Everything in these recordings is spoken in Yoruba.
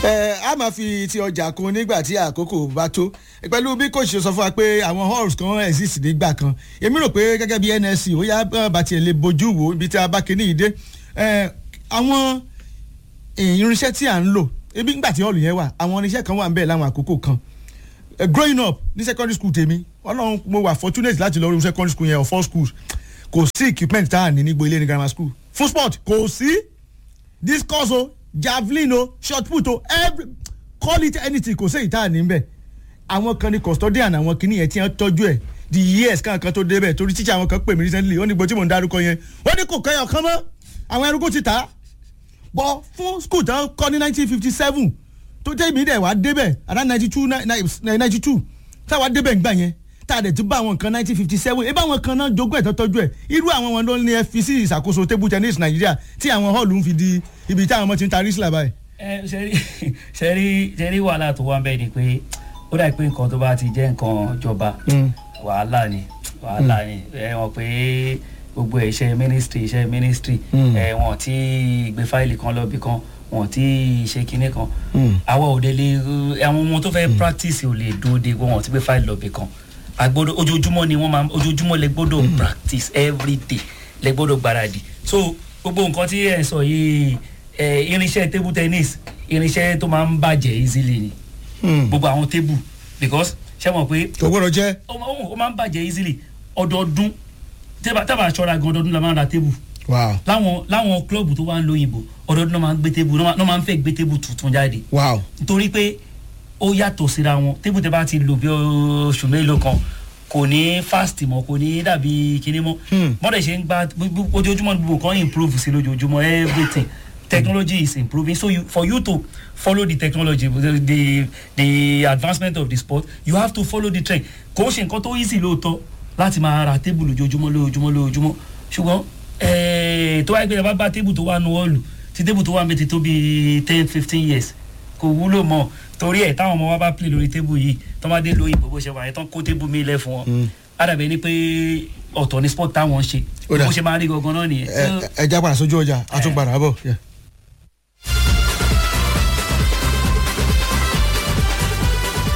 ẹ a máa fi ti ọjà kun nígbà tí àkókò bá tó pẹ̀lú bí kò ṣe sọ fún wa pé àwọn halls kan exist nígbà kan èmi rò pé gẹ́gẹ́ bí nsc ó yá bá tiẹ̀ lè bójú wo ibi tí a bá kíní yìí dé ẹ àwọn irinṣẹ́ tí à ń lò ebi ńgbà tí hall yẹn wà àwọn irinṣẹ́ kan wà ń bẹ̀ láwọn àkókò kan uh, growing up ní secondary school tèmi ọlọ́run mo wà fortunate láti lọ rí secondary school yẹn or four schools kò sí equipment tá a ní nígbò ilé ní grammar school full sport kò sí discus o javelin o shot put o every call it anything kò sí èyí tá a ní bẹ́ẹ̀ àwọn kan ní custodian àwọn kìíní yẹn tí wọ́n tọ́jú ẹ̀ the years kan kan tó débẹ̀ torí tíṣà àwọn kan pè mí recently ó ní gbọ́ tí mò ń dárúkọ yẹn ó ní kò kẹ́yọ̀ kan mọ́ àwọn ẹrú kò ti tà á bọ́ fún school tán kọ́ ní nineteen fifty seven tó jẹ́ ìmí dẹ̀ wá débẹ̀ around ninety two ninety two táwa débẹ̀ ńgbà yẹn tá a dẹ̀ ti bá àwọn nǹkan nineteen fifty seven ebí àwọn kan náà jogún ẹ̀ tó tọ́jú ẹ̀ irú àwọn wọn ló ní ẹ fi sí ìṣàkóso table tennis nàìjíríà tí àwọn hall ń fi di ibi tí àwọn ọmọ ti ń ta rísílà báyìí. ẹ ṣẹ́rí ṣẹ́rí ṣẹ́rí wàhálà tó wà ń bẹ́ẹ̀ ni pé ó dà pé nǹkan tó bá ti jẹ́ nǹkan ìjọba wàhálà ni wàhálà ni ẹ wọ́n pé gbogbo iṣẹ́ ministry iṣẹ́ ministry ẹ wọ́n ti gbé fáìlì kan lọ́bì kan wọ́n ti ṣe kinní kan àwa ò dé lè àwọn ọmọ tó fẹ́ practice ò lè dúró de wọ́n ti gbé fáìlì lọ́bì kan agbọ́dọ̀ ojoojúmọ́ ni wọ́n máa ojoojúmọ́ lẹ gbọ́dọ̀ practice every day lẹ gbọ́dọ̀ gbáradì so gbogbo nǹkan tí ẹ sọ yìí ẹ irinṣẹ́ table tennis irinṣẹ́ tó máa ń bàjẹ́ easily ni gbogbo àwọn table because ṣé mọ̀ pé kò gbọ́dọ̀ jẹ́. ó máa ń bàjẹ́ easily ọdọọdún tábà aṣọra gan ọdọọdún la máa ń ra table wow láwọn láwọn klọ́ọ̀bù tó wà ń lóyìnbó ọdọọdún náà máa ń gbé table náà máa ń fẹ́ gbé table tuntun jáde wow nítorí pé ó yàtọ̀ síra wọn tébù tẹ bá ti lò bí oṣù mélòó kan kò ní fast mọ́ kò ní dàbí kinní mọ́ mọ́dẹ̀ ṣe ń gba ojoojúmọ́ gbogbo nǹkan improve sí lójoojúmọ́ everything technology is improving so you, for you to follow the technology the, the the advancement of the sport you have to follow the trend kò ń ṣe nǹkan tó easy lóòótọ́ láti máa ra tébù lójoojúmọ́ lójoojúmọ́ lójoojúmọ́ ṣùgbọ́n tó wáyé pé ẹ bá bá tébù tó wà nù ọ́ọ̀lù tí tébù tó wà ń bẹ ti tó bíi ten fifteen years kò wúlò mọ́ torí ẹ̀ táwọn ọmọ wa bá play lórí tébù yìí tó má dé lóyìn bó ṣe wà yẹn tán kó tébù mi lẹ̀ fún wọn àdàbẹ̀ ni pé ọ̀tọ̀ ni sport táwọn ń ṣe bó ṣe máa rí gangan náà nìyẹn. ẹ já padà sójú ọjà àtúnpadà bọ̀.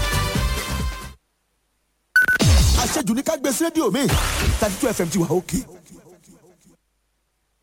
àṣejù ní ká gbé sí rédíò mi thirty two fm ti wà òkè